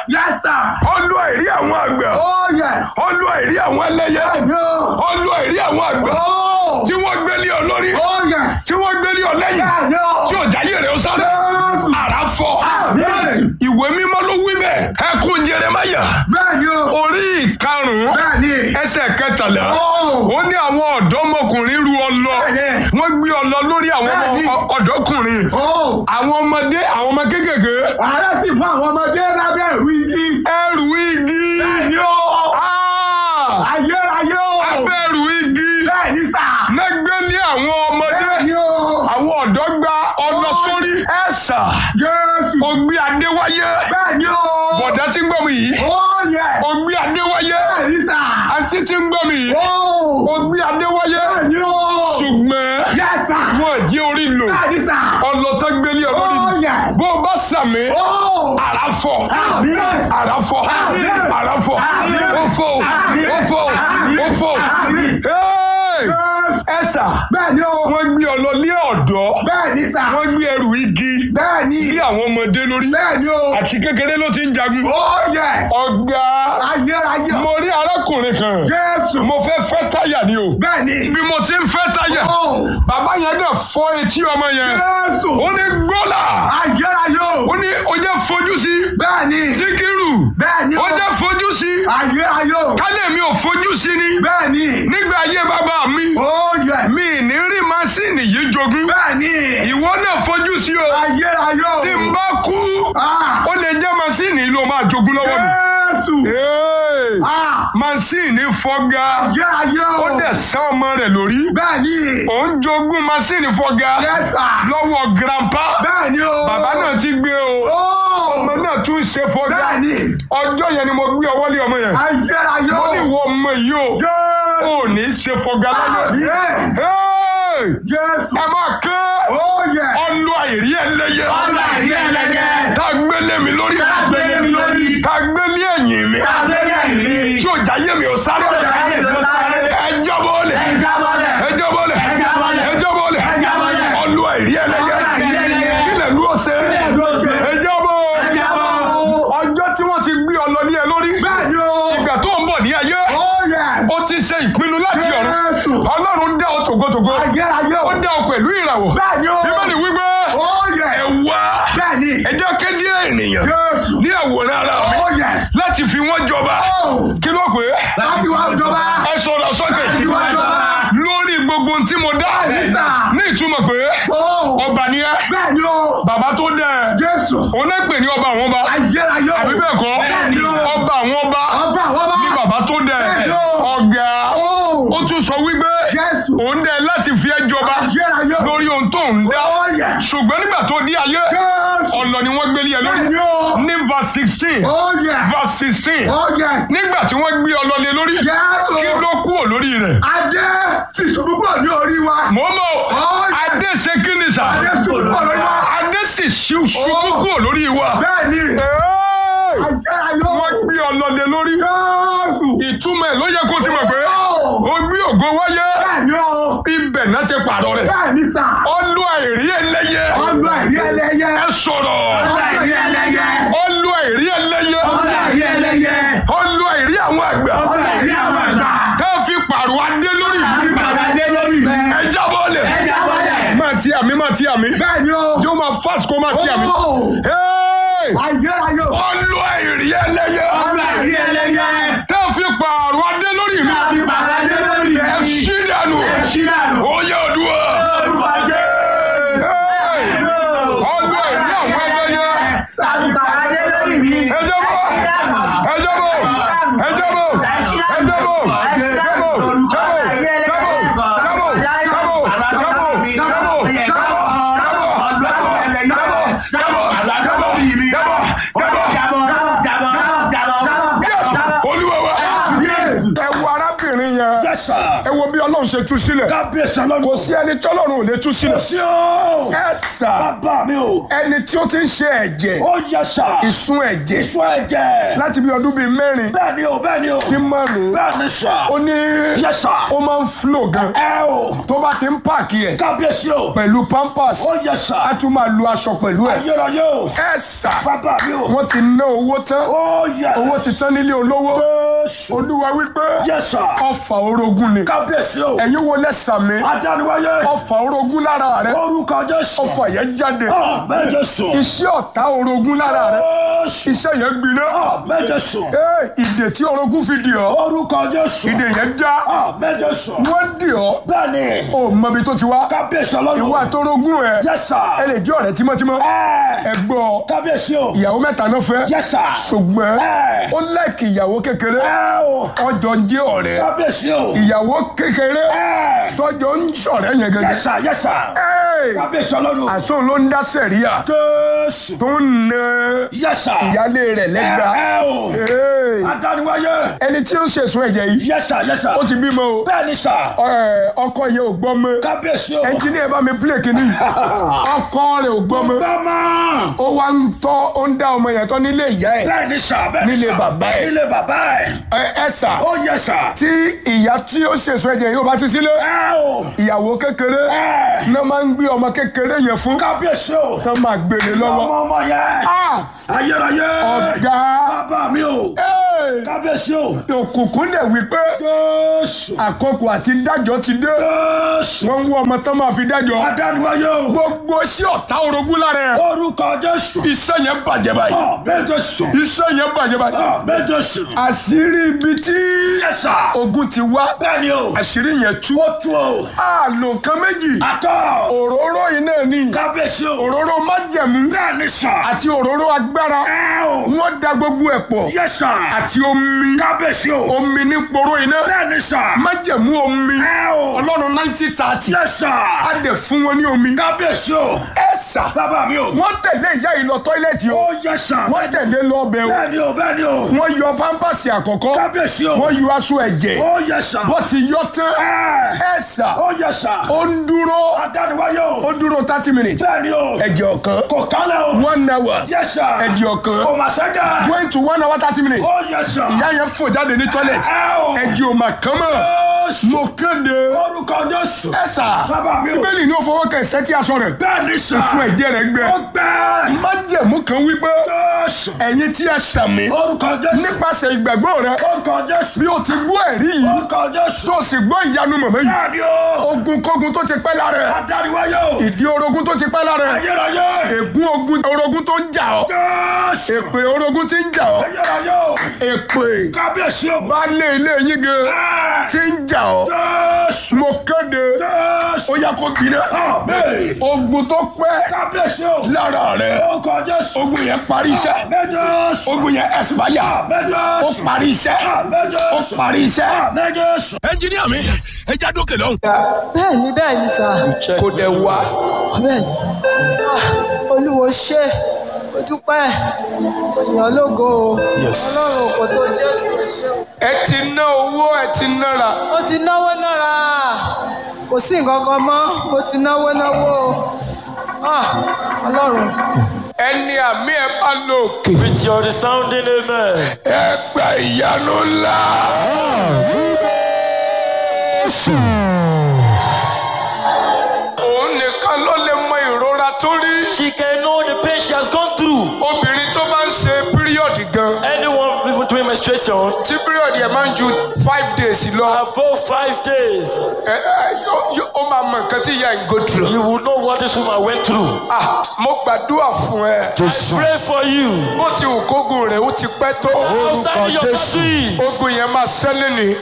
Yes, sir. ọlú àìrí àwọn àgbà Oh, yes. ọlú àìrí àwọn ẹlẹ́yẹ No. ọlú àìrí àwọn àgbà Oh. tí wọ́n gbé lé ọ lórí Oh, yes. tí wọ́n gbé lé ọ lẹ́yìn Yeah, no. tí ò jáyé rẹ̀ ó sáré Yes. àrà fọ́ Yes. ìwé mímọ́ ló wí bẹ́ẹ̀ ẹkún Jeremáyà Bẹ́ẹ̀ni o. orí ìkarùn-ún Bẹ́ẹ̀ni. ẹsẹ̀ kẹtàlá Oh. ó ní àwọn ọ̀dọ́mọkùnrin ru ọlọ Bẹ́ẹ̀ni. wọ́n gbé ọlọ lórí àwọn ọmọ Bẹ́ẹ̀ni. ọ- ọ̀dọ́kùnrin Oh. àwọn ọmọdé àwọn ọmọ kéékèèké Ààrẹ sì mú àwọn ọmọdé lábẹ́ ìlú igi. ẹrù igi Bẹ́ẹ̀ni o. Ah! Ayérayé o. abẹ́rù igi Bẹ́ẹ̀ni sà. lẹ́gbẹ́ ní àwọn ọmọdé Bẹ́ẹ̀ni o. àwọn ọ̀dọ́ gba ọlọ sórí ẹ̀sà Jésù. ògbé adéwáyé Bẹ́ẹ̀ni o. bọ̀dá tí ń gbọ́ mi yìí Oh, yes. ògbé adéwáyé Bẹ́ẹ̀ni sà. àǹtí tí ń gbọ́ mi yìí Oh. ògbé adéwáyé Bẹ́ẹ̀ni o. ṣùgbọ́n Yes, sir. wọn jí orí lò Bẹ́ẹ̀ni sà. ọlọ́tọ́ gbélé Oh, ọlọ́rí yes. bó o bá sàmì Oh. àràfọ̀ Àmín. àràfọ̀ Àmín. àràfọ̀ Àmín. ó fò Àmín. ó fò Àmín. ó fò Àmín. Hey! Yes. ẹ̀sà Bẹ́ẹ̀ni o. wọ́n gbé ọ lọ ní ọ̀dọ́ Bẹ́ẹ̀ni sà. wọ́n gbé ẹrù igi Bẹ́ẹ̀ni. bí àwọn ọmọdé lórí Bẹ́ẹ̀ni o. àti kékeré ló ti ń jagun Oh, yes. ọ̀gá Ayérayé. mo rí arákùnrin kan Jésù. mo fẹ́ fẹ́ táyà ni o Bẹ́ẹ̀ni. bí mo ti ń fẹ́ táyà Oh. bàbá yẹn dẹ̀ fọ́ etí ọmọ yẹn Jésù. ó ní gbọ́là Ayérayé o. ó ní ó jẹ́ fojú sí Bẹ́ẹ̀ni. síkírù Bẹ́ẹ̀ni ó o. jẹ́ fojú sí Ayérayé o. kálẹ̀ mi ò fojú sí ni Bẹ́ẹ̀ni. nígbà ayé bàbá mi Oh, yes. mi ì ní rí masínì yìí jogún Bẹ́ẹ̀ni. ìwọ náà fojú sí o Ayérayé o. tí n bá kú Ah. ó lè jẹ́ masínì ló máa jogún lọ́wọ́ mi. Jésù. Hey! Ah. masínì fọ́gá Ayérayé o. ó dẹ̀ sán ọmọ rẹ̀ lórí Bẹ́ẹ̀ni. òun jogún masínì fọ́gá Yes, sir. lọ́wọ́ grandpa Bẹ́ẹ̀ni o. bàbá náà ti gbé o Oh. ọmọ náà tún ṣe fọ́gá Bẹ́ẹ̀ni. ọjọ́ yẹn ni mo gbé ọwọ́ lé ọmọ yẹn Ayérayé ó o. ní ìwọ ọmọ yìí o Jésù. ò ní ṣe fọ́gá láyé Àmín. Hey! Jésù. ẹ máa kẹ́ Oh, yes. ọlọ àìrí ẹlẹ́yẹ Ọlọ àìrí ẹlẹ́yẹ. tá a gbélé mi lórí Tá a gbélé mi lórí. tá a gbélé ẹ̀yìn mi Abẹ́rẹ́ yìí. tí ò jáyé mi ò sáré Tí ò jáyé mi ò sáré. ẹ jábọ́ lẹ̀ Ẹ jábọ́lẹ̀. ẹ jábọ́ lẹ̀ Ẹ jábọ́lẹ̀. ẹ jábọ́ lẹ̀ Ẹ jábọ́lẹ̀. ọlọ àìrí ẹlẹ́yẹ Ọlọ àìrí ẹlẹ́yẹ. kílẹ̀ ló ṣe Kílẹ̀ ló ṣe. ẹ jábọ́ Ẹ jábọ́. ọjọ́ tí wọ́n ti gbé ọlọ ní ẹ lórí Bẹ́ẹ̀ni o. ìgbà tó ń bọ̀ ní ayé Oh, yes. ó ti ṣe ìpinnu láti ọ̀run Jésù. ọlọ́run dá ọ tògótògó Ayérayé o. ó dá ọ pẹ̀lú ìràwọ̀ Bẹ́ẹ̀ni o. bíbélì wípé Oh, yes. ẹ wá Bẹ́ẹ̀ni. ẹ jẹ́ kéde ènìyàn Jésù. ní àwòrán ara mi Oh, yes. láti fi wọ́n jọba Oh. kí ló pé Láti wá ìjọba. ẹ sọ̀rọ̀ sókè Láti wá ìjọba. lórí gbogbo ohun tí mo dá Bẹ́ẹ̀ni sà. ní ìtumọ̀ pé Oh. ọba ni ẹ Bẹ́ẹ̀ni o. bàbá tó dẹ ẹ Jésù. òun náà pè ní ọba àwọn ọba Ayérayé o. àbí bẹ́ẹ̀ kọ́ Bẹ́ẹ̀ni o. ọba àwọn ọba Ọba àwọn ọba. ní bàbá tó dẹ ẹ Bẹ́ẹ̀ni o. ọ̀gá Oh. ó tún sọ wípé Jésù. òun dẹ láti fi ẹ́ jọba Ayérayé o. lórí ohun tó ń dá Oh, yes. ṣùgbọ́n nígbà tó di ayé Jésù. ọ̀lọ́ ni wọ́n gbélé ẹ lórí Bẹ́ẹ̀ni o. ní verse sixteen Oh, yes. verse sixteen Oh, yes. nígbà tí wọ́n gbé ọlọ́lẹ̀ lórí Jésù. kí ló kúrò lórí rẹ̀ Adé ti ṣubú pọ̀ ní orí wa. mò ń bọ̀ Oh, yes. adé ṣe kí ni sà Adé ṣubú pọ̀ lórí wa. adé sì ṣu- ṣubú Oh. kúrò lórí wa Bẹ́ẹ̀ni. Hey! Ayérayé o. wọ́n gbé ọlọ́lẹ̀ lórí Jésù. ìtumọ̀ ẹ̀ ló yẹ kó ti mọ̀ pé Oh. ó gbé ògo wáyé Bẹ́ẹ̀ni o. ibẹ̀ náà ti pààrọ̀ rẹ̀ Bẹ́ẹ̀ni sà. ọlú àìrí ẹlẹ́yẹ Ọlọ àìrí ẹlẹ́yẹ. ẹ sọ̀rọ̀ Ọlọ àìrí ẹlẹ́yẹ. ọlú àìrí ẹlẹ́yẹ Ọlọ àìrí ẹlẹ́yẹ. ọlú àìrí àwọn àgbà Ọlọ àìrí àwọn àgbà. ká fi pààrọ̀ adé lórí Ìpàdé lórí rẹ̀. ẹ jábọ́ lẹ̀ Ẹ jábọ́lẹ̀. máa ti àmì máa ti àmì Bẹ́ẹ̀ni o. yóò máa fásitì kó máa ti àmì. Oh. Hey! Ayérayé o. ọlú àìrí ẹlẹ́yẹ Ọlọ àìrí ẹlẹ́yẹ. ká fi pààrọ̀ adé lórí mi Ìpàdé lórí ẹ rẹ̀. ṣí dànù Ẹ ṣí dànù. ó yẹ òdùwà. Orúkọ Jésù. Hey! ọlú àìrí àwọn ẹlẹ́yẹ Láti pàdé lórí mi. ẹ jábọ́ ẹ jábọ́ ẹ jábọ́ ẹ jábọ́ jábọ́ jábọ́ jábọ́ jábọ́ jábọ́ jábọ́ Jésù olúwa wa ẹ wo arábìnrin yẹn ẹ wo bí ọlọ́run bọ́lọ́run ṣe tú sílẹ̀ kábíyèsí ọlọ́run. kò sí ẹni tọ́lọ́run ò lè tú sílẹ̀ sí o. ẹ sà bàbá mi o. ẹni tí ó ti ń ṣe ẹ̀jẹ̀ ó yẹ sà. ìsun ẹ̀jẹ̀ ìṣó ẹ̀jẹ̀. láti bí ọdún bíi mẹ́rin bẹ́ẹ̀ ni o bẹ́ẹ̀ ni o. sí márùn-ún bẹ́ẹ̀ ni sà. ó ní yẹ sà. ó máa ń flow gan ẹ o. tó bá ti ń pààkì ẹ̀ kábíyèsí o. pẹ̀lú pampers ó yẹ sà. á tún máa lu aṣọ pẹ̀lú ẹ̀ ayérayé o. ẹ sà bàbá mi o. wọ́n ti ná owó tán ó yẹ. owó ti tán nílé olówó Jésù. olúwa wípé yẹ sà. ọfà orogún ni kábíyèsí o. ẹ̀yin wo lẹ́sàmí adániwáyé. ọfà orogún lára rẹ orúkọ Jésù. ọfà yẹn jáde àmín Jésù. iṣẹ́ ọ̀tá orogún lára rẹ Jésù. iṣẹ́ yẹn gbiná àmín Jésù. Ee, ìdè tí orogún fi dì ọ́ orúkọ Jésù. ìdè yẹn já àmín Jésù. wọ́n dì ọ́ bẹ́ẹ̀ni. ò mọbi tó ti wá kábíyèsí ọlọ́run. ìwà àtọrogún ẹ Yes, sir. ẹ lè jẹ́ ọ̀rẹ́ tímọ́tímọ́ ẹ ẹ gbọ́ kábíyèsí o. ìyàwó mẹ́ta náà fẹ́ Yes, sir. ṣùgbọ́n Ẹ. ó lẹ́ẹ̀kì ìyàwó kékeré ẹ o. ọjọ́ ń jẹ́ ọ̀rẹ́ kábíyèsí o. ìyàwó kékeré ẹ. tọ́jọ́ ń ṣọ̀rẹ́ yẹn gẹ́gẹ́ Yes, sir. Yes, sir. Ẹ́ẹ̀, kábíyèsí ọlọ́run. àṣọ ló ń dá sẹ̀ríà Jésù. tó ń na Yes, sir. ìyálé rẹ̀ lẹ́gba ẹ o. Ẹ́ẹ̀, adániwáyé. ẹni tí ó ń ṣèṣun ẹ̀jẹ̀ yìí Yes, sir. Yes, sir. ó ti bímọ o bẹ́ẹ̀ni sà. Ẹ̀, ọkọ yẹn ò gbọ́ mọ́ kábíyèsí o. ẹnjíníà bá mi pílẹ̀ kínní ọkọ rẹ̀ ò gbọ́ mọ́ gbọ́mọ. ó wá ń tọ́ ó ń dá ọmọ yẹn tọ́ nílé ìyá ẹ̀ bẹ́ẹ̀ni sà. bẹ́ẹ̀ni Nílé sà. bàbá ẹ̀. nílé bàbá ẹ̀. ẹ ẹ sà ó yẹ sà. tí ìyá tí ó ṣèṣun ẹ̀jẹ̀ yìí ó bá ti sílé ẹ o. ìyàwó kékeré ẹ. náà máa ń gbé ọmọ kékeré yẹn fún kábíyèsí o. tán máa gbélé lọ́wọ́ ọmọ ọmọ yẹn. Ah, ayérayé. ọ̀gá bàbá mi o. ẹ̀, kábíyèsí o. òkùnkùn dẹ̀ wípé Jésù. àkókò àti dájọ́ ti dé Jésù. wọ́n ń wọ ọmọ tán máa fi dájọ́ adániwáyé o. gbogbo sí ọ̀tá orogún lára ẹ̀ orúkọ Jésù. iṣẹ́ yẹn bàjẹ́ báyìí àmín Jésù. iṣẹ́ yẹn bàjẹ́ báyìí àmín Jésù. àṣírí ibi tí yẹ́sà. ogun ti wá bẹ́ẹ̀ni o. àṣírí yẹn tú ó tú o. àlò kan méjì àtọ̀. òróró iná ni kábíyèsí o. òróró májẹ̀mú bẹ́ẹ̀ni sà. àti òróró agbára ẹ o. wọ́n da gbogbo ẹ̀ pọ̀ yẹ́sà. àti omi kábíyèsí o. omi ní poró iná bẹ́ẹ̀ni sà. májẹ̀mú omi ẹ o. ọlọ́run nineteen thirty yẹ́sà. á dẹ̀ fún wọn ní omi kábíyèsí o. ẹ sà bàbá mi o. wọ́n tẹ̀lé ìyá yìí lọ tọ́ílẹ̀tì o ó yẹ́sà. wọ́n tẹ̀lé lọ ọbẹ̀ o bẹ́ẹ̀ni o bẹ́ẹ̀ni o. wọ́n yọ pampasì àkọ́kọ́ kábíyèsí o. wọ́n yọ aṣọ ẹ̀jẹ̀ ó yẹ́sà. wọ́n ti yọ tán ẹ. ẹ sà ó yẹ́sà. ó ń dúró adániwáyé o. ó dúró thirty minutes bẹ́ẹ̀ni o. ẹ̀jẹ̀ ọ̀kan kò kálẹ̀ o. one hour yẹ́sà. ẹ̀jẹ̀ ọ̀kan kò mà sẹ́jà. going to one hour thirty minutes ó yẹ́sà. ìyá yẹn fò jáde ní toilet ẹ o. ẹ̀jẹ̀ ò mà kán mọ́ Jésù. mo kéde orúkọ Jésù. ẹ sà bàbá mi o. bíbélì ní ó fọwọ́ kan ẹ̀sẹ̀ tí aṣọ rẹ̀ bẹ́ẹ̀ni sà. fún ẹ̀jẹ̀ rẹ̀ gbẹ ó gbẹ́. májẹ̀mú kan wípé Jésù. ẹ̀yin tí ẹ sàmì orúkọ Jésù. nípasẹ̀ ìgbàgbọ́ rẹ orúkọ Jésù. bí o ti gbọ́ ẹ̀rí yìí orúkọ Jésù. tó o sì gbọ́ ìyanu mọ̀mọ́ yìí bẹ́ẹ̀ni o. ogun kógun tó ti pẹ́ lára ẹ̀ adániwáyé o. ìdí orogún tó ti pẹ́ lára ẹ̀ ayérayé. ègún ogun orogún tó ń jà ọ́ Jésù. èpè orogún tí ń jà ọ́ ayérayé o. èpè kábíyèsí o. baálé ilé yín gan Ẹ. tí ń jà ọ́ Jésù. mo kéde Jésù. ó yá kó gbiná Àmín. ogun tó pẹ́ kábíyèsí o. lára rẹ̀ orúkọ Jésù. ogun yẹn parí iṣẹ́ Àmín Jésù. ogun yẹn expire Àmín ó Jésù. parí iṣẹ́ Àmín ó Jésù. parí iṣẹ́. Àmín Jésù. ẹnjiníà mi ẹ já dókè lọ́hùn. bẹ́ẹ̀ ni bẹ́ẹ̀ ni sà kò dẹ̀ wá bẹ́ẹ̀ ni Ah, olúwo ṣe o dúpẹ́ èèyàn lógo o ọlọ́run kò tó jésù ẹ ṣé o. ẹ ti ná owó ẹ ti nára mo ti náwó náírà kò sí nǹkan kan mọ́ mo ti náwó náwó o Ah, ọlọ́run ẹni àmì ẹ bá lò òkè. With your resounding amen. ẹ gba ìyanu ńlá. òun nìkan ló lè mọ ìrora tó rí. She can know the pain she has gone through. obìnrin tó bá ń ṣe píríọ̀dì gan. Anyone even doing menstruation tí píríọ̀dì ẹ̀ máa ń ju five days lọ. above five days, ẹ ẹ yó- yó- ó máa mọ nǹkan tí ìyá ẹ̀ ń go through. you will know what this woman went through. ah mo gbàdúrà fún ẹ. Pray for you. bó ti wù kógun rẹ̀ ó ti pẹ́ tó. After your battery, ogun yẹn máa ṣẹlẹ̀ ní.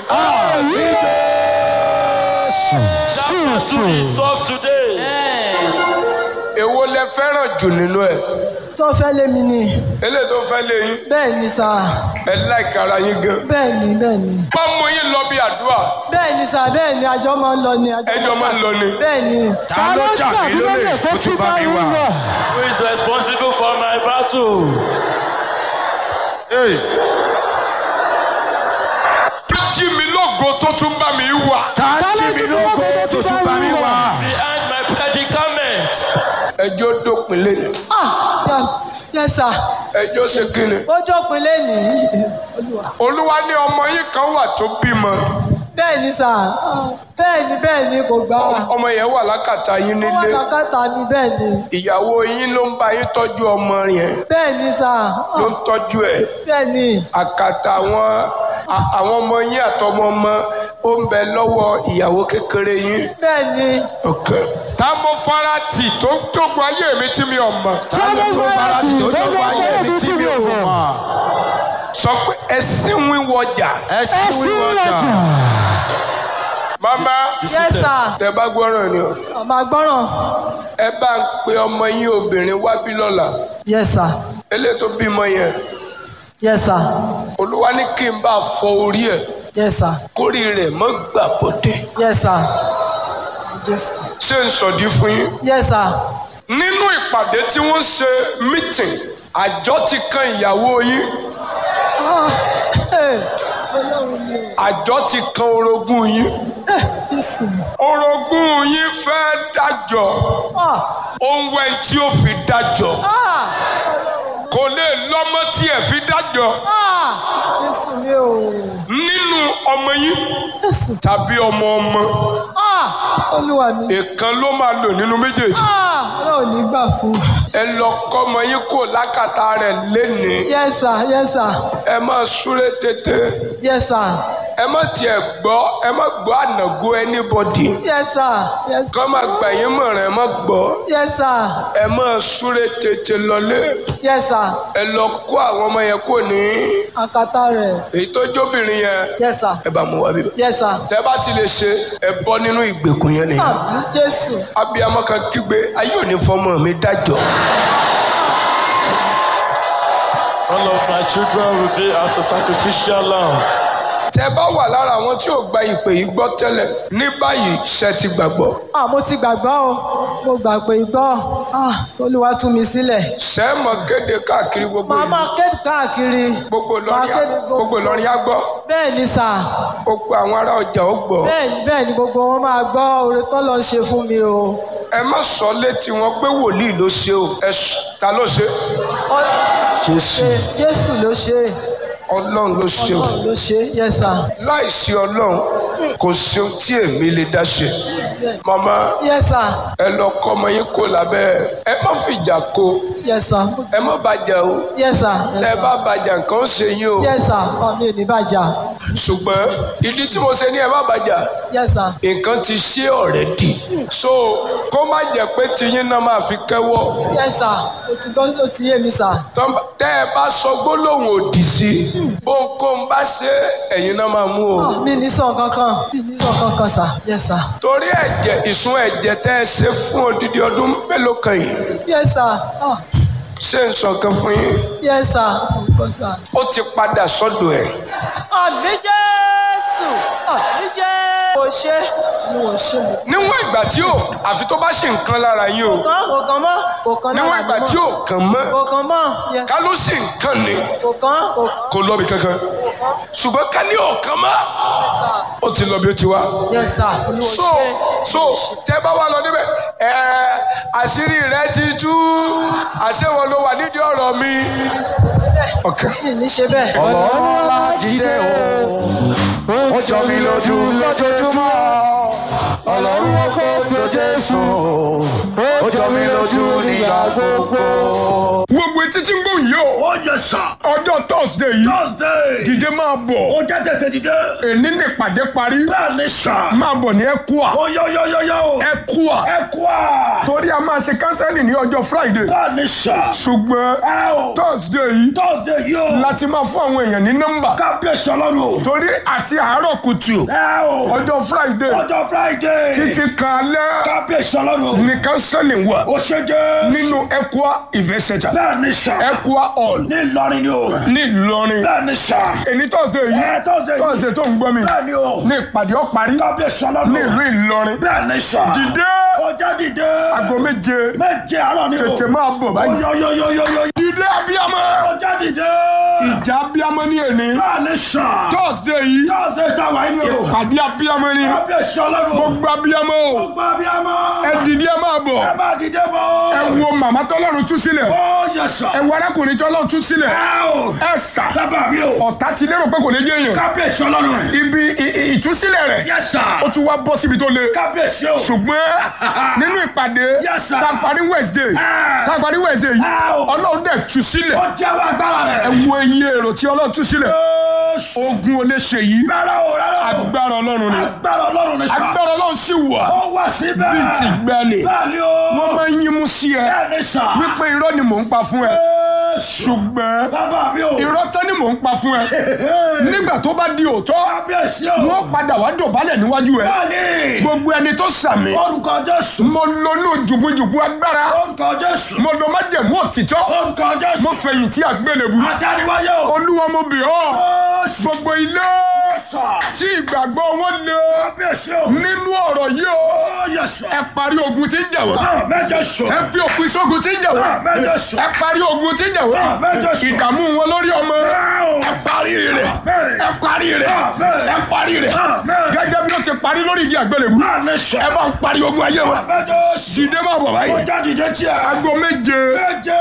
that battery is solved today. èwo lẹ fẹ́ràn jù nínú ẹ̀. tó fẹ́ lé mi ni eléyìí tó fẹ́ lé yín bẹ́ẹ̀ ni sà ẹ láìka ara yín gan. bẹ́ẹ̀ ni bẹ́ẹ̀ ni bá mú yín lọ bí àdúrà bẹ́ẹ̀ ni sà bẹ́ẹ̀ ni àjọ máa ń lọ ni àjọ ẹjọ́ máa ń lọ ni. bẹ́ẹ̀ ni. ta ló jà mí lólè kó tún bá mi wà. Who is responsible for my battle? Hey, tó jí mi lógo tó tún bá mi wà. tá a jí mi lógo tó tún bá mi wá. Behind my predicament. ẹjọ́ dópin lẹ́nu Ah, yeah, yes sir. ẹjọ́ ṣe kíni. kójó pinlẹ̀ ní olúwa. olúwa ní ọmọ yín kan wà tó bímọ bẹ́ẹ̀ ni sà bẹ́ẹ̀ ni bẹ́ẹ̀ ni kò gbà á. ọmọ yẹn wà lákàtà yín ó wà nílé lákàtà mi bẹ́ẹ̀ ni ìyàwó yín ló ń bá yín tọ́jú ọmọ yẹn bẹ́ẹ̀ ni sà ló ń tọ́jú ẹ̀ bẹ́ẹ̀ ni àkàtà àwọn a- àwọn ọmọ yín àtọmọ ọmọ ó ń bẹ lọ́wọ́ ìyàwó kékeré yín. bẹ́ẹ̀ ni Okay. tá mo fara tì tó tógun ayé mi tí mi ò mọ̀. tá ló tó bára tí tó tó wáyé mi tí mi ò mọ̀. sọ pé ẹsìn wíwọjà. ẹ sí wíwọ́jà. mama yes sir tẹ bá gbọ́rọ̀ ni o ọmọ agbọ́ràn ẹ bá ń pe ọmọ yín obìnrin wá bí lọ́la yes sir eléyìí tó bímọ yẹn yes sir olúwa ní kí n bá fọ orí ẹ̀ yes sir kórì rẹ̀ mọ́ gbà bọ́dẹ̀ yes sir yes ṣé n sọ̀dí fún yín. yes sir nínú ìpàdé tí wọ́n ṣe mítìn àjọ ti kan ìyàwó yín ah eh, ọlọ́run mi ò àjọ ti kan orogún yín eh, jésù mi orogún yín fẹ́ dájọ́ ah ohun wẹ̀ tí ó fi dájọ́ ah kò lè lọ́mọ tí ẹ̀ fi dájọ́ ah jésù mi ò nínú ọmọ yín jésù tàbí ọmọ ọmọ ah olúwa mi èèkan ló máa lò nínú méjèèjì ah ọlọ́run ní gbà fún ẹ lọ kọ́mọ yín kò lákàtà rẹ̀ lénìí yes sir yes sir ẹ máa súré tètè yes sir ẹ má tiẹ̀ gbọ́ ẹ má gbọ́ ànàgó anybody yes sir yes kọ́ máa gbà yín mọ̀ràn ẹ má gbọ́ yes sir ẹ máa súré tètè lọlé yes sir ẹ lọ kó àwọn ọmọ yẹn kò ní akata rẹ̀ èyí tó jóbìnrin yẹn yes sir ẹ bá mú wá bíbá yes sir tẹ bá ti lè ṣe ẹ bọ́ nínú ìgbèkùn yẹn nìyẹn àmì jésù abiyamọ kan kígbe ayé òní fọmọ mi dájọ́ All of my children will be as a sacrificial lamb. tẹ bá wà lára àwọn tí ò gba ìpè yìí gbọ́ tẹ́lẹ̀ ní báyìí ṣe ti gbàgbọ́ ah mo ti gbàgbọ́ o mo gbà pé gbọ́ ah olúwa tú mi sílẹ̀ ṣe é mọ̀ kéde káàkiri gbogbo màá ìlú máa kéde káàkiri gbogbo máa Ìlọrin kéde á- gbogbo Ìlọrin á gbọ́ bẹ́ẹ̀ ni sà gbogbo àwọn ará ọjà ó gbọ́ bẹ́ẹ̀ ni bẹ́ẹ̀ ni gbogbo wọn máa gbọ́ oore tó lọ ṣe fún mi o ẹ má sọ létí wọn pé wòlíì ló ṣe o ẹ sọ- ta ló ṣe Ọ- Jésù ṣe jésù ló ṣe Ọlọ́run ló ṣe o ọlọ́run ló ṣe yes sir láìsí Ọlọ́run kò sí ohun tí èmi lè dá ṣe màmá yes sir ẹ lọ kọ́ ọmọ yín kó lábẹ́ ẹ má fìjà kó yes sir mo ti- ẹ má bàjẹ́ o yes sir tẹ yes ẹ bá sir bàjẹ́ nǹkan ó ṣe yín o yes sir ọ mi ò ní bàjá ṣùgbọ́n ìdí tí mo ṣe ní ẹ má bàjẹ́ yes sir nǹkan ti ṣe ọ̀rẹ́ dì so kó má jẹ́ pé tiyín náà máa fi kẹ́wọ́ yes sir o ti gbọ́ o ti yé mi sir tọ́ bá- tẹ́ ẹ bá sọ gbólóhùn òdì sí bó ń kó ń bá ṣe ẹ̀yin náà máa mú o Ah, mi ní sọ kankan mi ní sọ kankan sir yes sir torí ẹ̀jẹ̀ ìsun ẹ̀jẹ̀ tẹ́ ẹ ṣe fún odidi ọdún mélòó kan yìí yes sir ah ṣé n sọ kan fún yín yes sir ọkọ sir ó ti padà sọ́dọ̀ ẹ̀ àmì jésù àmì jésù kò ṣe ni wò ṣe mi. níwọ̀n ìgbà tí ò àfi tó bá ṣe nǹkan lára yín o kò kàn kò kàn mọ́ kò kàn níwọ̀n ìgbà tí ò kàn mọ́ kò kàn mọ́ yes ká ló sì ń kàn ní kò kàn kò kàn kò lọ́bi kankan ṣùgbọ́n ká ní ọ̀kan mọ́ ó ti lọ bí ó ti wá. yes sir olúwo so ṣe so tẹ bá wà lọ níbẹ̀ ẹ àṣírí rẹ ti tú àṣewọ ló wà nídìí ọ̀rọ̀ mi. ọkàn mi ní ṣe bẹ́ẹ̀. ọlọ́run ọlá jíde o ó jọ mi lójú lójoojúmọ́ ọlọ́run ọkọ̀ tó jésù ó jọ mi lójú nígbà gbogbo. gbogbo etí tí ń gbọ́ yìí o ó yẹ sà. ọjọ́ thursday yìí thursday. dìde máa bọ̀ ó jẹ́ tètè dìde. èní ní ìpàdé parí bẹ́ẹ̀ ni sà. máa bọ̀ ní ẹkúà ó yọ yọ yọ yọ o. ẹkúà ẹ kú à. torí a máa ṣe kánsẹ́lì ní ọjọ́ friday bẹ́ẹ̀ ni sà. ṣùgbọ́n ẹ o. thursday yìí thursday yìí o. láti máa fún àwọn èèyàn ní nọ́mbà kábíyèsí ọlọ́run o. torí àti àárọ̀ kùtù ẹ o. ọjọ́ friday ọjọ́ friday. títí kan alẹ́ kábíyèsí ọlọ́run o. ní kánsẹ́lì wà ó ṣe jẹ́. nínú ẹkúà event center bẹ́ẹ̀ bẹ́ẹ̀ ni sà. Equa Hall ní Ìlọrin ni o. ní Ìlọrin. bẹ́ẹ̀ ni sà. Èní Thursday yìí. ẹ Thursday yìí. Thursday tó ń gbọ́ mi. bẹ́ẹ̀ ni o. Ní ìpàdé ó parí kábíyèsí ọlọ́run. ní ìlú Ìlọrin. bẹ́ẹ̀ ni sà. Dìde ọjà dìde. aago méje méje àárọ̀ ni o. tètè máa bọ̀ báyìí. oyoyoyoyoyo. Dìde abiyamọ. ọjà dìde. Ìjà abiyamọ ní èní. bẹ́ẹ̀ ni sà. Thursday yìí. Thursday ta wáyé ni o. Ìpàdé abiyamọ ni. kábíyèsí ọlọ́run. Gbogbo abiyamọ o. gbogbo abiyamọ. Ẹ dìde ẹ máa bọ̀. ẹ máa dìde bọ̀. Ẹ wo màmá tọ́lọ́run tú sílẹ̀. ó yẹ sà. Ẹ wo arákùnrin tọ́lọ́run tú sílẹ̀. ẹ o. Ẹ sà. bàbá mi o. Ọ̀tá ti lérò pé kò ní jẹ́ èèyàn. kábíyèsí ọlọ́run. Ibi ì- ì- ìtúsílẹ̀ rẹ̀. yẹ sà. Ó tún wá bọ́ síbi tó le. kábíyèsí o. ṣùgbọ́n nínú ìpàdé Yes, sir. tá a parí Wednesday Ah. tá a parí Wednesday yìí Ah, o. Ọlọ́run dẹ̀ tú sílẹ̀ ó jẹ́ wá agbára ẹ rẹ̀. wo iye èrò tí Ọlọ́run tú sílẹ̀ Jésù. ogun ò lè ṣe yìí rárá o rárá o. agbára Ọlọ́run ni agbára ọlọ́run ni sà. agbára Ọlọ́run sì wà ó wá síbẹ̀. bíi ti gbẹ́lẹ̀ bẹ́ẹ̀ ni o. wọ́n máa ń yín mú sí ẹ bẹ́ẹ̀ ni sà. wípé irọ́ ni mò ń pa fún ẹ Jésù. ṣùgbọ́n bàbá mi o. irọ́ tán ni mò ń pa fún ẹ nígbà tó bá di òótọ́ kábíyèsí o. wọ́n padà wá dọ̀bálẹ̀ níwájú ẹ bẹ́ẹ̀ ni. gbogbo ẹni tó sàmì orúkọ Jésù. mo lónú jùgbùjùgbù agbára orúkọ Jésù. mo lọ májẹ̀mú òtítọ́ orúkọ Jésù. mo fẹ̀yìntì àgbélébù àdániwáyé o. olúwa mo bì ọ́ Jésù. gbogbo ilé sà. tí ìgbàgbọ́ wọn lé kábíyèsí o. nínú ọ̀rọ̀ yìí o ó yẹ sà. ẹ parí ogun tí ń jà wọ́n Ah, mẹ́jọ sọ. ẹ fi òpin sógun tí ń jà wọ́n Ah, mẹ́jọ sọ. ẹ parí ogun tí ń jà wọ́n mẹ́jọ sọ. ìdààmú wọn lórí ọmọ Wow. ẹ parí rẹ̀ Amen. ẹ parí rẹ̀ Amen. ẹ parí rẹ̀ Amen. gẹ́gẹ́ bí ó ti parí lórí ìdí àgbélébù Láàánú sọ. ẹ bá ń parí ogun ayé wọn mẹ́jọ sọ. dìde máa bọ̀ ó báyìí jáde jẹ́ tiẹ̀. aago méje méje.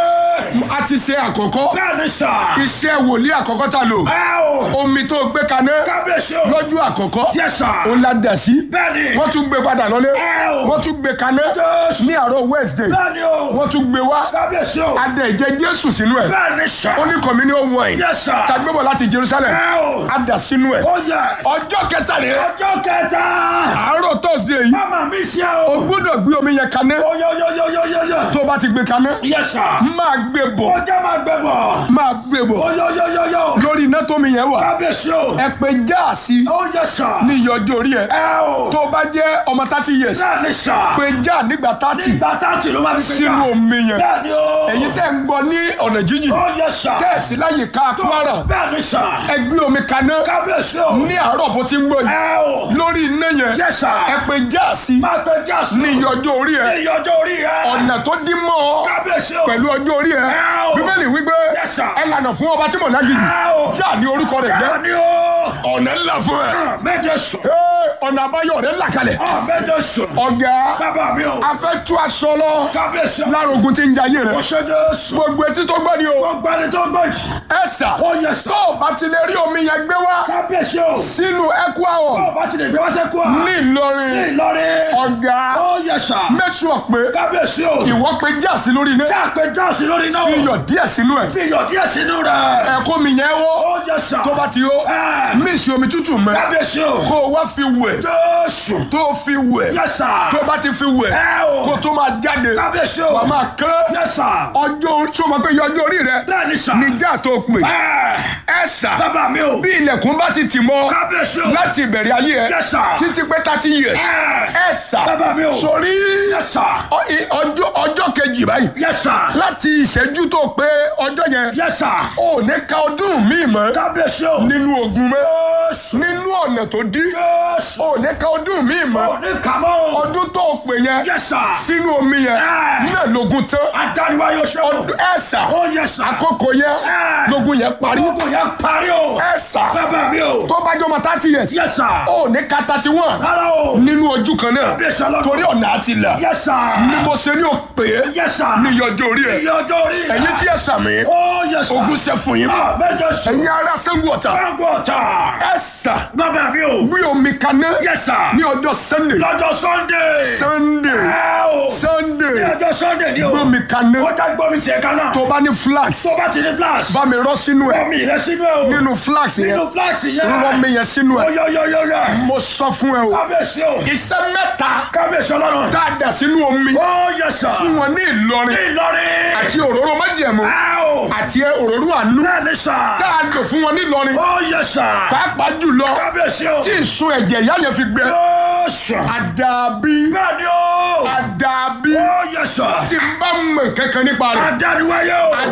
a ti ṣe àkọ́kọ́ bẹ́ẹ̀ ni sà. iṣẹ́ wòlíì àkọ́kọ́ ta lò ẹ o. omi tó gbé kaná kábíyèsí o. lọ́jọ́ àkọ́kọ́ yẹ sà. ó la dà sí bẹ́ẹ̀ ni. wọ́n tún gbé padà lọ́lé ẹ o. wọ́n tún gbé kaná Jésù. ní àárọ̀ Wednesday bẹ́ẹ̀ ni o. wọ́n tún gbé wá kábíyèsí o. adẹ ìjẹ Jésù sínú ẹ̀ bẹ́ẹ̀ ni sà. ó ní communion wine yẹ sà. tagbébọ̀ láti Jerusalem ẹ o. adà sínú ẹ̀ ó yẹ. ọjọ́ kẹta rẹ̀ ọjọ́ kẹta. àárọ̀ Thursday yìí mama mi ṣe o o. gbọ́dọ̀ gbé omi yẹn kaná oyoyoyoyoyoyo. tó bá ti gbé kaná yẹ sà. máa gbé bọ̀ ó jẹ́ máa gbẹ bọ̀. máa gbé bọ̀ oyoyoyoyo. lórí iná tómi yẹn wà kábíyèsí o. ẹ pé jáàsì ó yẹ sà. ní iye ọjọ́ orí ẹ ẹ o. tó bá jẹ́ ọmọ thirty years bẹ́ẹ̀ ni sà. pé já nígbà thirty nígbà táàtì ló máa fi pé sínú omi yẹn bẹ́ẹ̀ ni o. èyí tẹ́ ń gbọ́ ní ọ̀nà jíjìn ó yẹ sà. tẹ́ẹ̀sì láyè ká Kwara bẹ́ẹ̀ ni sà. ẹ gbé omi kaná kábíyèsí o. ní àárọ̀ bó ti ń gbọ́ yìí ẹ o. lórí iná yẹn Yes, sir. ẹ pé jáàsì máa gbé jáàsì. ní iye ọjọ́ orí ẹ iye ọjọ́ orí ẹ. ọ̀nà tó dín mọ́ ọ kábíyèsí o. pẹ̀lú ọjọ́ orí ẹ Ẹ o. bíbélì wípé Yes, sir. ẹ lànà fún ọba tí mò ń lágìjì ẹ o. já ní orúkọ rẹ̀ jẹ́ bẹ́ẹ̀ ni o. ọ̀nà ńlá fún ẹ méje sùn. Ee, ọ̀nà àbáyọ rẹ̀ là kalẹ̀ méje sùn. ọ̀gá bàbá mi o. a fẹ́ tú aṣọ lọ kábíyèsí o. lára ogun tí ń jayé ó rẹ̀ ṣe Jésù. gbogbo etí tó gbọ́ ni o ó gbani tó gbọ́ yìí. ẹ sà ó yẹ sà. tó o bá ti lè rí omi yẹn gbé wá kábíyèsí o. sínú ẹkú àwọ̀ ó bá ti lè gbé wá sẹ́kù à. ní Ìlọrin ní Ìlọrin. ọ̀gá ó yẹ sà. make sure pé kábíyèsí o. ìwọ pé jáàsì lórí iná tí a pè jáàsì lórí náà. fi iyọ̀ díẹ̀ sínú ẹ̀ fi iyọ̀ díẹ̀ sínú rẹ̀. ẹ̀kọ́ mi yẹn wọ́ ó yẹ sà. tó bá ti yó Ẹ. mísì omi tútù mẹ́ kábíyèsí o. kó o wá fi wẹ̀ Jésù. tó o fi wẹ̀ yẹ sà. tó o bá ti fi wẹ̀ ẹ o. kó o tó máa jáde kábíyèsí o. wà á máa kán yẹ sà. ọjọ́ orí tí o máa pé iye ọjọ́ orí rẹ bẹ́ẹ̀ ni sà. níjà tó o pè ẹ. ẹ sà bàbá mi o. bí ilẹ̀kùn bá ti tì mọ́ kábíyèsí o. láti ìbẹ̀rẹ̀ ayé ẹ Yes, sir. títí pé thirty years Ẹ. ẹ sà Bàbá mi o. sórí yẹ sà. ọ- i- ọjọ́ ọjọ́ kejì báyìí yẹ sà. láti ìṣẹ́jú tó pé ọjọ́ yẹn yẹ sà. ò ní ka ọdún míì mọ́ kábíyèsí o. nínú ogun mọ́ Jésù. nínú ọ̀nà tó dí Jésù. ò ní ka ọdún míì mọ́ ó ní kàmọ́. ọdún tó pè yẹn yẹ sà. sínú omi yẹn Ẹ. náà lógun tán adániwá yóò ṣe o. ọdún ẹ̀sà ó yẹ sà. àkókò yẹn Ẹ. lógun yẹn parí Gbogbo yẹn parí o. ẹ̀sà bàbá mi o. tó bá jọmọ thirty years yẹ sà. ò ní ka thirty one rárá o. nínú ojú kan náà kábíyèsí ọlọ́run. torí ọ̀nà àti ìlà yẹ sà. ni mo ṣe ní o pè é yẹ sà. ní ìyọjọ́ orí ẹ̀ iye ọjọ́ orí rẹ̀. ẹ̀yin tí ẹ sàmì ó yẹ sà. ogun ṣe fún yín Ah, méje sùn. ẹ̀yin ará Ṣàngó Ọ̀tà Káńgò ọ̀tà. ẹ̀sà bàbá mi o. gbé omi kaná yẹ sà. ní ọjọ́ Sunday lọ́jọ́ Sunday. Sunday ẹ o. ní Sunday ọjọ́ Sunday ni o. gbé omi kaná ó já gbọ́ mi tiẹ̀ kan náà. tó bá ní flax tó bá ti ní flash. bá mi rọ́ sínú ẹ̀ omi rẹ sínú ẹ o. nínú flax yẹn nínú flash yẹn. rọ́ mi yẹn sínú ẹ̀ Oyóyóyóyó. mo sọ fún ẹ o kábíyèsí o. iṣẹ́ mẹ́ta kábíyèsí ọlọ́run. tá a dà sínú omi ó yẹ sà. fún wọn ní Ìlọrin Ìlọrin. àti òróró májẹ̀mú ẹ o. àti òróró àánú bẹ́ẹ̀ ni sà. tá a lò fún wọn ní Ìlọrin ó yẹ sà. pàápàá jùlọ kábíyèsí o. tí ìsun ẹ̀jẹ̀ ìyá yẹn fi gbẹ ó sà. àdàbí bẹ́ẹ̀ ni o. àdàbí ó yẹ sà. tí n bá mọ̀ kankan nípa rẹ̀ adániwáyé o.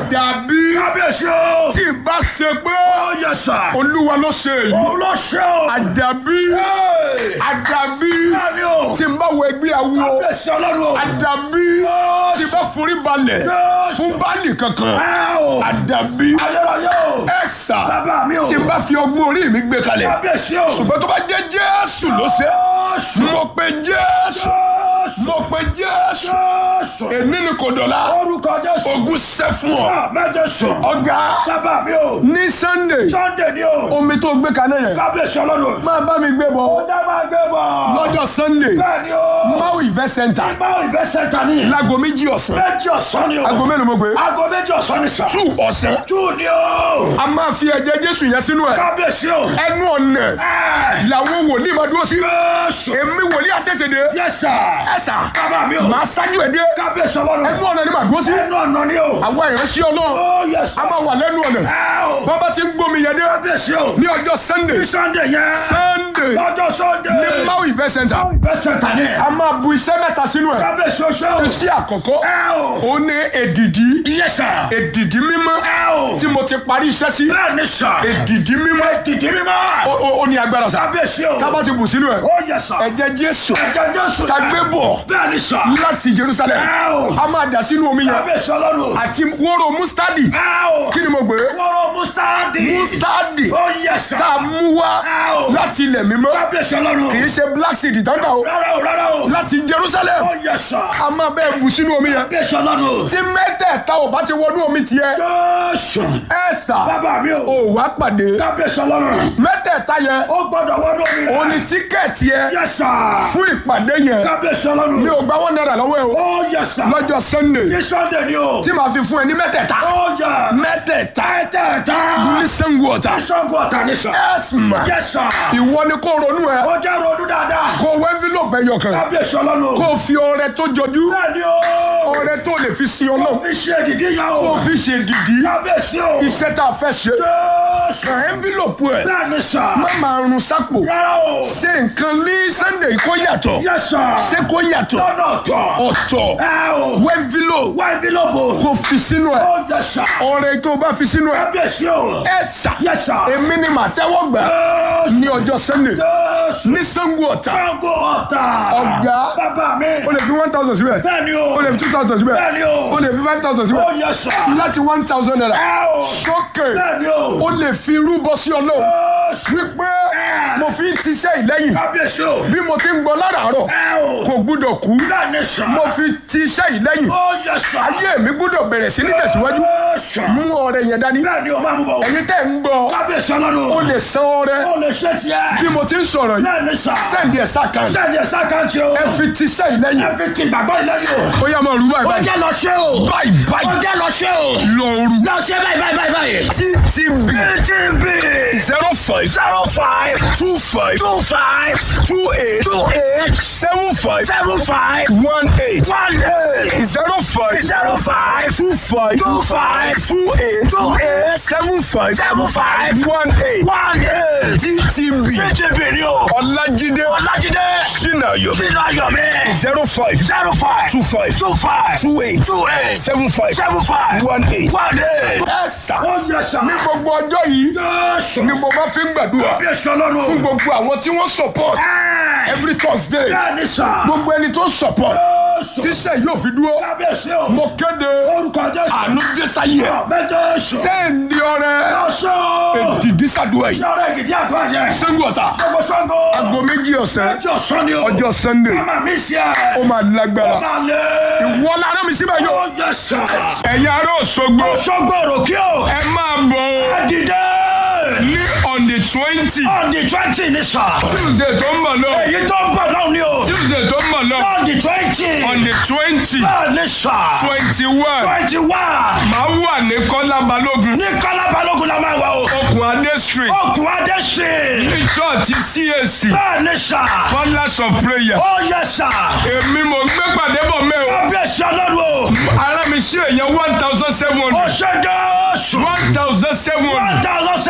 Àdàbí. kábíyèsí o. Tí ì bá ṣe pé ó yẹ sà. Olúwa ló ṣe èyí. òun ló ṣe o. Àdàbí. Hey! Àdàbí. Bẹ́ẹ̀ni o. Tí n bá wọ ẹgbẹ́ awo. kábíyèsí ọlọ́run o. Àdàbí. Yes. Tí n bá forí balẹ̀. Yes. Fún báàlì kankan. ẹ o. Àdàbí. ayérayé o. Ẹ sà. bàbá mi o. Tí n bá fi ọgbọ́n orí mi gbé kalẹ̀. kábíyèsí o. Ṣùgbọ́n tó bá jẹ́ Jésù ló ṣe. Jésù. Mo pe Jésù. Jésù. Mo pe Jésù. Jésù. Èmi ni kò dọ̀la. orúkọ Jésù. Ogun ṣẹ́ fún ọ. mẹ́jọ sùn. Ọ̀gá bàbá mi o. ní Sunday Sunday ni o. omi tó gbé kalẹ̀ yẹn kábíyèsí ọlọ́run. máa bá mi gbé ó bọ̀ jẹ́ máa gbé bọ̀. lọ́jọ́ Sunday bẹ́ẹ̀ni o. Mau Event Center ìgbà ìfẹsẹ̀ ta ni. láago méjì ọ̀sán méjì ọ̀sán ni o. aago mélòó mo gbé aago méjì ọ̀sán ni sà. two ọ̀sán two ni o. a máa fi ẹ̀jẹ̀ Jésù yẹn sínú ẹ̀ kábíyèsí o. ẹnu ọ̀nà ẹ làwọn wòlíì máa dúró sí Jésù. èmi wòlíì àtẹ̀tẹ̀dẹ̀ Yes sir. ẹ̀sà bàbá mi o. màá ṣáájú ẹ̀ dé kábíyèsí ọlọ́run. ẹnu ọ̀nà ni màá dúró sí ẹnu ọ̀nà ni o. àwọn ìránṣẹ́ Ọlọ́run ó yẹ sà. a máa wà lẹ́nu ọ̀nà ẹ o. bàbá ti ń gbómi yẹn dé kábíyèsí o. ní ọjọ́ Sunday ní Sunday yẹn. Sunday lọ́jọ́ Sunday. ní Mau Event Center ìfẹsẹ̀ ta ni. a máa bu iṣẹ́ mẹ́ta sínú ẹ̀ kábíyèsí o ṣe o. iṣẹ́ àkọ́kọ́ ẹ o. ó ní èdìdí Yes sir. èdìdí mímọ́ ẹ o. tí mo ti parí iṣẹ́ sí bẹ́ẹ̀ ni sà. èdìdí mímọ́ Èdìdí mímọ́. ó- ó ó ní agbára sá kábíyèsí o. tábà ti bù sínú ẹ̀ ó yẹ sà. ẹ̀jẹ̀ Jésù ẹ̀jẹ̀ Jésù. ta gbé bọ̀ bẹ́ẹ̀ ni sà. láti Jerusalem ẹ o. a máa dà sínú omi yẹn kábíyèsí ọlọ́run. àti wóró mustadi ẹ o. kí ni mo gbé wọ́rọ̀ mustadi. mustadi ó yẹ sà. tá a mú wá ẹ o. láti ilẹ̀ mímọ́ kábíyèsí ọlọ́run. kì í ṣe black seed tán kà ó rárá o rárá o. láti Jerusalem ó yẹ sà. a máa bẹ́ẹ̀ bù sínú omi yẹn kábíyèsí ọlọ́run. tí mẹ́tẹ̀ẹ̀ta ò bá ti wọnú omi tiẹ̀ Jésù. ẹ̀ sà bàbá mi ò o. wá pàdé kábíyèsí ọlọ́run. mẹ́tẹ̀ẹ̀ta yẹn ó gbọ́dọ̀ wọnú mi rẹ̀. ó ní tíkẹ́ẹ̀tì yẹn yẹ sà. fún ìpàdé yẹn kábíyèsí mi ọlọ́run. ò gba one naira lọ́wọ́ ẹ o ó yẹ sà. lọ́jọ́ Sunday ní Sunday ni o. tí màá fi fún ẹ ní mẹ́tẹ̀ẹ̀ta ó yẹ. mẹ́tẹ̀ẹ̀ta tẹ́tẹ́ta. ní Sango Ọ̀tà Sango Ọ̀tà ni sà. ẹ̀sìnmà yẹ sà. ìwọ ni kó ronú ẹ ó jẹ́ ronú dáadáa. kó wọ envelope ẹyọ kan kábíyèsí ọlọ́run. kó fi ọrẹ tó jọjú bẹ́ẹ̀ ni o. ọrẹ tó lè fi sin ó Ọlọ́run fi ṣe ìdìdí yẹn kó o. fi ṣe dìdí kábíyèsí o. iṣẹ́ tá a fẹ́ ṣe Jésù. kàn envelope ẹ bẹ́ẹ̀ ni sà. má máa run sápò rárá o. ṣe nǹkan ní Sunday kó yàtọ̀ yẹ sà. ṣé kó yàtọ̀ lọ́nà ọ̀tọ̀. ọ̀tọ̀ ẹ o. wọ envelope wá ìbílòpò. kó fi sínú ẹ ó yẹ sà. ọrẹ tó bá fi sínú ẹ kábíyèsí o. ẹ ṣá yẹ sà. èmi ni màá tẹ́wọ́ gbà Jésù. ní ọjọ́ Sunday Jésù. ní Sango Ọ̀tà Sango Ọ̀tà. Ọ̀gá. bàbá mi. o lè fi one thousand síbẹ̀ bẹ́ẹ̀ ni o. o lè fi two thousand síbẹ̀ bẹ́ẹ̀ ni o. o lè fi five thousand ó síbẹ̀ yẹ sà. láti one thousand naira ẹ o. sókè bẹ́ẹ̀ ni o. o lè fi rúbọ sí Ọlọ́run Jésù. wípé mo fi ń tiṣẹ́ ìlẹ́yìn kábíyèsí o. bí mo ti ń gbọ́ láràárọ̀ ẹ o. kò gbúdọ̀ kú bẹ́ẹ̀ ni sà. mo fi tiṣẹ́ ìlẹ́yìn ó yẹ sà. ayé mi gbúdọ̀ bẹ̀rẹ̀ sí ní tẹ̀síwájú Jésù. mú ọrẹ yẹn dání bẹ́ẹ̀ ni o máa mú bọ̀. ẹ̀yin tẹ́ ń gbọ́ kábíyèsí ọlọ́run. o lè san ọrẹ ó lè ṣe tiẹ̀. bí mo ti ń sọ̀rọ̀ yìí bẹ́ẹ̀ ni sà. sẹ́ndì ẹ̀ sákàn sẹ́ni ẹ̀ sákàntì o. ẹ fi tiṣẹ́ ìlẹ́yìn ẹ fi ti gbàgbọ́ ìlẹ́yìn o. ó yá máa rú báyìí ó báyìí jẹ́ lọ ṣe o. báyìí ó báyìí jẹ́ lọ ṣe o. lọ rú lọ ṣe báyìí báyìí báyìí báyìí. ttb TTB zero five zero five two five two five two eight two eight seven five seven five one eight one eight zero five zero five two five two five two eight two eight seven five seven five one eight one eight. ttb TTB ni o. ọlájídé Ọlájídé sinayo sínú ayọ̀mí zero five zero five two five two five two eight two eight seven five seven five one eight. one eight. ẹ sà ó yẹ sà. ní gbogbo ọjọ́ yìí Jésù. ni mo bá fi ń gbàdúrà bí ẹsẹ̀ ọlọ́run. fún gbogbo àwọn tí wọ́n support Ẹ́ẹ̀. every Thursday bẹ́ẹ̀ ni sà. gbogbo ẹni tó support Jésù. tíṣẹ́ yóò fi dúró kábíyèsí o. mo kéde orúkọ Jésù. àánú dẹ́sáyé ẹ̀ Bẹ́ẹ̀ Jésù. sẹ́ǹdì ọrẹ Ọ̀ṣọ́. èdìdí sàdúrà yìí Ṣọ́ra ìgìdí àdúrà yẹn. Sango Ọ̀tà Gbogbo Sango. aago méjì ọ̀sán Ẹjọ́ sọ ni o. ọjọ́ Sunday Màmá mi ṣe ẹ̀. ó máa lágbára Ó máa lé. wọ́n lára mi síbẹ̀ Ó yóò yẹ sà. ẹ̀yin ará Òṣogbo Ṣọ́gbọ̀rọ̀ kí o. ẹ máa bọ̀ ọ́ Dìde. ní on the twenty On the twenty ni sà. Tuesday tó ń bọ̀ lọ Èyí tó ń bọ̀ náà ni o. Tuesday tó ń bọ̀ lọ On the twenty. on the twenty Bẹ́ẹ̀ ni sà. twenty one Twenty one. máa wà ní Kọ́lá Balógun Ní Kọ́lá Balógun la máa wà o. okùn Adé street Okùn Adé sí. ní church CAC Bẹ́ẹ̀ ni sà. Pillars of prayer Ó yẹ sà. èmi mo gbé pàdé bọ̀ mẹ́ o Kábíyèsí ọlọ́run o. ara mi ṣe èèyàn one thousand seven Ó hundred ṣe Jésù. one thousand seven hundred One thousand seven hundred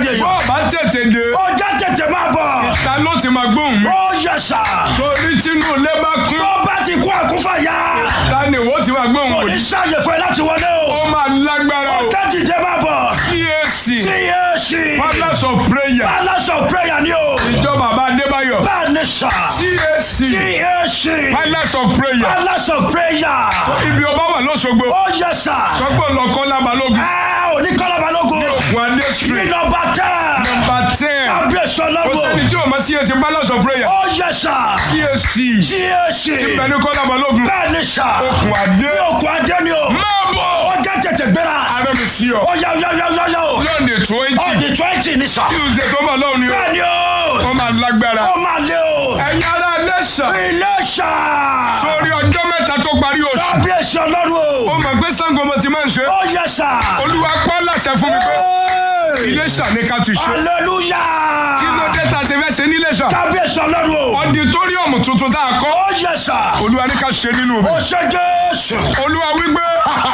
kéde yìí. bọ́ọ̀ bá tètè dé ó jẹ́ tètè máa bọ̀. ta ló ti máa gbóhùn mi. ó yẹ sà. torí tínú ilé bá kún tó bá ti kú àkúfà yá. ta ni ìwọ ti máa gbóhùn kò ní wòlíì. sáàyè fún ẹ láti wọlé o. ó máa lágbára ó o. jẹ́ tètè máa bọ̀. CAC CAC. Palace of Prayer Palace of prayer ni o. ìjọ bàbá Adébáyọ̀ bẹ́ẹ̀ ni sà. CAC CAC. Palace of Prayer Palace of prayer. ibi ọba wà lọ́sọ̀gbọ̀ ó yẹ sà. sọ́gbọ̀n lọ́kọ́ lábalógun ẹ ò ní kọ́lá balógun. Wande ní street nọmba tẹ́. number ten kábíyèsí ó sẹ́ni ọlọ́run. tí o ma CAC Palace of Prayer ó yẹ sà. CAC CAC. ti bẹ̀ ní kọ́ lábalógun bẹ́ẹ̀ ni sà. okùn adé òkú adé ni o. máa bọ̀ ó jẹ́ tètè gbéra. ara mi sí ọ ó yá yá yá yá yá o. lọ́ọ̀dẹ̀ twenty ọ̀dì twenty ni sà. tuesday tó bá lọ́wọ́ ni bẹ́ẹ̀ ni o. ó máa lágbára ó máa lé o. ẹ̀yin ará lẹ́sà ilé sà. sórí ọjọ́ mẹ́ta tó parí oṣù kábíyèsí ọlọ́run ó o. mọ̀ pé Ṣàngó mo ti máa ń ṣe ó yẹ sà. olúwa pọ́ láṣẹ fún mi pé Hey! Iléṣà ní ká ti ṣe hallelujah. kí ló dé tá a ṣe fẹ́ ṣe ní Iléṣà kábíyèsí ọlọ́run o. ọditóríọ̀mù tuntun tá a kọ́ ó yẹ sà. olúwa ní ká ṣe nínú ó ibẹ̀ ṣe jésù. olúwa wípé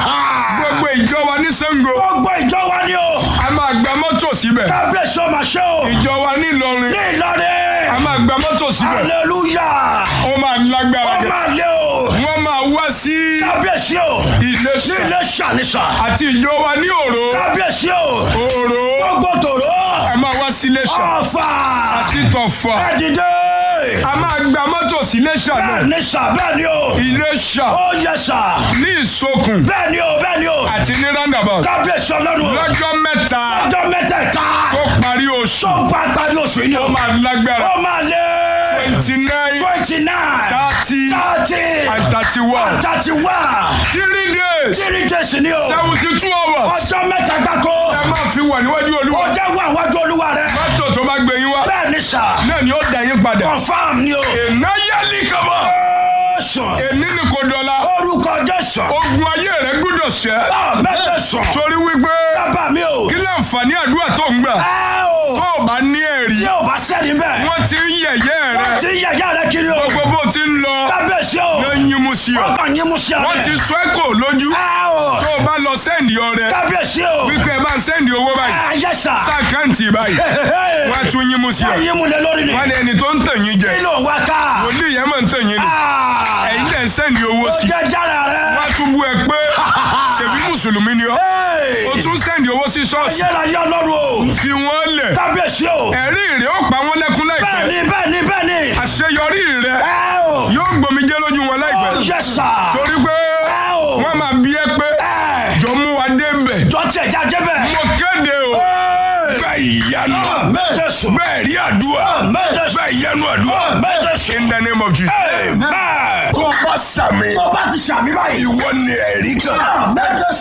gbogbo ìjọ wa ní Ṣàngó gbogbo ìjọ wa ni o. a máa gba mọ́tò síbẹ̀ kábíyèsí ọmọ ṣe o. ìjọ wa ní Ìlọrin ní a ìlọrin. máa gba mọ́tò síbẹ̀ hallelujah. ó máa lágbára ó gẹ̀ máa lé o. wọ́n máa wá sí kábíyèsí o. ní Iléṣà ilé ṣàníṣà. àti ìjọ wa ní Òró kábíyèsí o. Òró gbogbo tòró. a máa wá sí Iléṣà ọ̀fà. àti Tọ̀fà ẹ̀dìdé. a máa gba mọ́tò sí Iléṣà náà bẹ́ẹ̀ ni sà bẹ́ẹ̀ ni o. Iléṣà ó yẹ sà. ní Ìsokùn bẹ́ẹ̀ ni o bẹ́ẹ̀ ni o. àti ní roundabout kábíyèsí ọlọ́run o. lọ́jọ́ mẹ́ta ọjọ́ mẹ́tẹ̀ẹ̀ta. tó parí oṣù tó bá parí oṣù yìí ni o. ó máa lágbára ó máa lé. twenty nine twenty nine. thirty thirty. and thirty one thirty one. three days three days ni o. seventy two hours ọjọ́ mẹ́ta gbáko. ẹ máa fi wà níwájú ó Olúwa jẹ́ wà wájú olúwa rẹ. mọ́tò tó bá gbé yín wá bẹ́ẹ̀ ni sà. náà ni ó dá yín padà confam ni o. èná yálì kaba sùn. èní ni kò dọ̀la orúkọ jésù. ogun ayé rẹ gbúdọ̀ ṣẹ́ mẹ́tẹ̀ sùn. torí wípé bàbá mi o. kí láǹfààní àdúrà tó ń gbà ẹ o. tó o bá ní ẹ̀rí tí o bá sẹ́ni bẹ́ẹ̀. wọ́n ti ń yẹ̀yẹ́ rẹ wọ́n ti yẹ̀yẹ́ rẹ kiri o. gbogbo bó ti ń lọ kábíyèsí o. ló ń yín mu sí ọ wọ́n kàn yín mú sí ọ wọ́n rẹ̀. ti sọ ẹ́ kò lójú ẹ o. tó o bá lọ sẹ́ndì ọrẹ kábíyèsí o. wípé ẹ bá ń sẹ́ndì owó báyìí ẹ yẹ sà. sáàkáǹtì báyìí wọ́n á tún yín mu sí ọ wọ́n yín mú lé lórí ni. wọ́n ní ẹni tó ń tàn yín jẹ kí ló ń wá ká. wòlíì yẹn máa ń tàn yín ni Ah. ẹ̀yin dẹ̀ ń sẹ́ndì owó ó sí jẹ́ jára rẹ. wọ́n á tún bú ẹ pé ṣèbí mùsùlùmí ni ọ́ Hey. o tún sẹ́ndì owó sí ṣọ́ọ̀ṣì yẹ́ra yẹ́ ọlọ́run o. fi wọ́n lẹ̀ kábíyèsí o. ẹ̀rí rẹ̀ ó pa wọ́n lẹ́kún láìpẹ́ bẹ́ẹ̀ni bẹ́ẹ̀ni bẹ́ẹ̀ni. àṣeyọrí rẹ̀ ẹ o. yóò gbòmìjẹ́ lójú wọn láìpẹ́ ó yẹ sà. torí pé ẹ o. wọ́n máa bí ẹ pé ẹ. jọ mú wa débẹ̀ jọ tiẹ̀ já débẹ̀. mo kéde o bẹ́ẹ̀ ìyanu mẹ́tẹ̀ sùn. bẹ́ẹ̀ rí àdúrà mẹ́tẹ̀ sùn. bẹ́ẹ̀ ìyanu àdúrà mẹ́tẹ̀ sùn. in the name of Jesus. Amen. tó bá sàmì tó bá ti sàmì báyìí. ìwọ ni ẹ̀rí kan. mẹ́tẹ̀